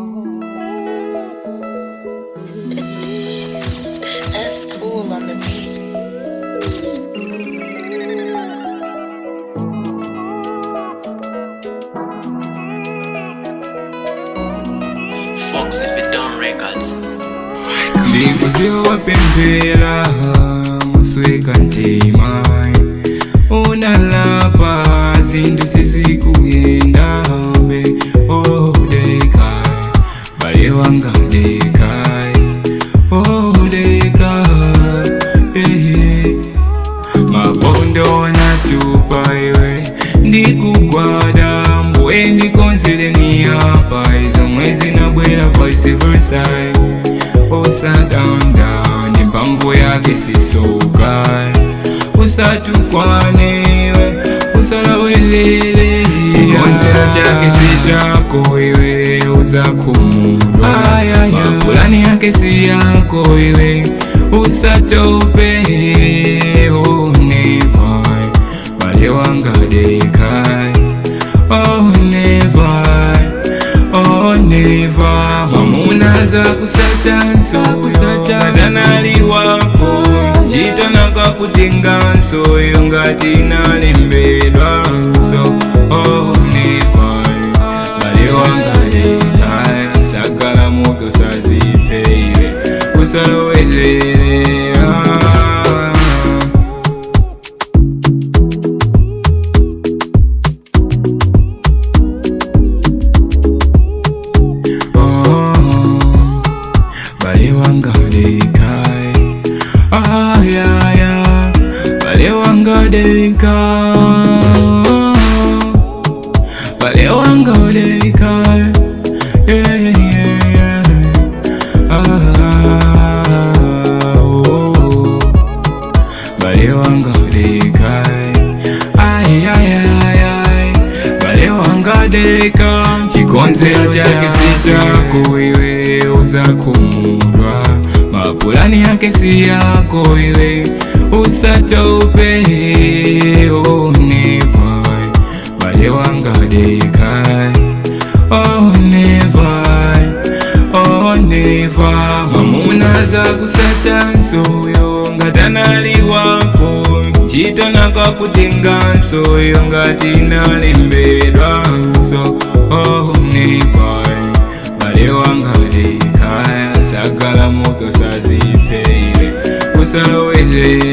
That's cool on the beat. Fox if it done records. ndikuziwa pemphera musweka ntima unalapa zinthu sizikuyendabe odekai bale wanga dekai odekai ehe mabondo natupa iwe ndikugwada mbwe ndikonzile niyapa izo mwezi nabwera vice versa osadanda ndimpamvu yake sisoka usatukwanewe usalawelele chikonzero chake si chako iwe uzakumudwa mapulani yake si yako iwe usatope onevai bale wangadekai onevai oneva mamunaza kusatanso atanali wako ncito nakakutenganso yo ngati nalembedwa so oneva bale wangadekai sagala moke usazipeire usalowelele ah. Oh, bale wanga dekai ah yeah yeah bale wanga dekai bale wanga dekai yeah yeah yeah ah oh bale wanga dekai ay ay ay ay bale wanga dekai chikonzero chake si chako iwe uzakumudwa mapulani yake si yako iwe usatope onevai bale wanga dekai onevai oneva mamunaza kusatansoyo ngatanali wako ncito nakakutengansoyo ngati nalembedwa so onevai bale wanga dekai sagala moke usazipeire usalowele